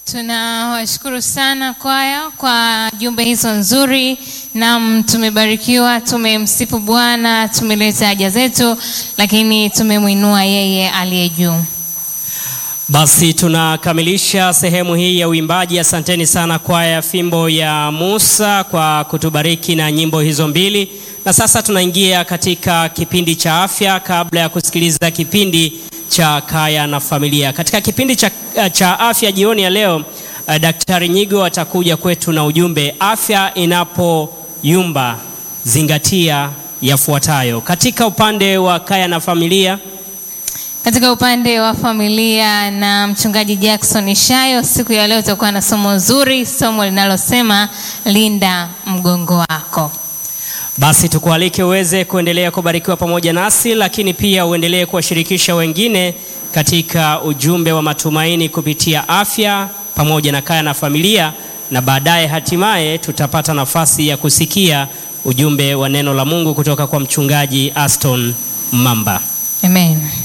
Tunawashukuru sana kwaya kwa jumbe hizo nzuri. Naam, tumebarikiwa, tumemsifu Bwana, tumeleta haja zetu, lakini tumemwinua yeye aliye juu. Basi tunakamilisha sehemu hii ya uimbaji. Asanteni sana kwaya ya Fimbo ya Musa kwa kutubariki na nyimbo hizo mbili, na sasa tunaingia katika kipindi cha afya, kabla ya kusikiliza kipindi cha kaya na familia. Katika kipindi cha, cha afya jioni ya leo uh, Daktari Nyigo atakuja kwetu na ujumbe afya inapoyumba, zingatia yafuatayo. Katika upande wa kaya na familia Katika upande wa familia na mchungaji Jackson Shayo, siku ya leo tutakuwa na somo zuri, somo linalosema linda mgongo wako. Basi tukualike uweze kuendelea kubarikiwa pamoja nasi, lakini pia uendelee kuwashirikisha wengine katika ujumbe wa matumaini kupitia afya pamoja na kaya na familia, na baadaye hatimaye tutapata nafasi ya kusikia ujumbe wa neno la Mungu kutoka kwa mchungaji Aston Mamba. Amen.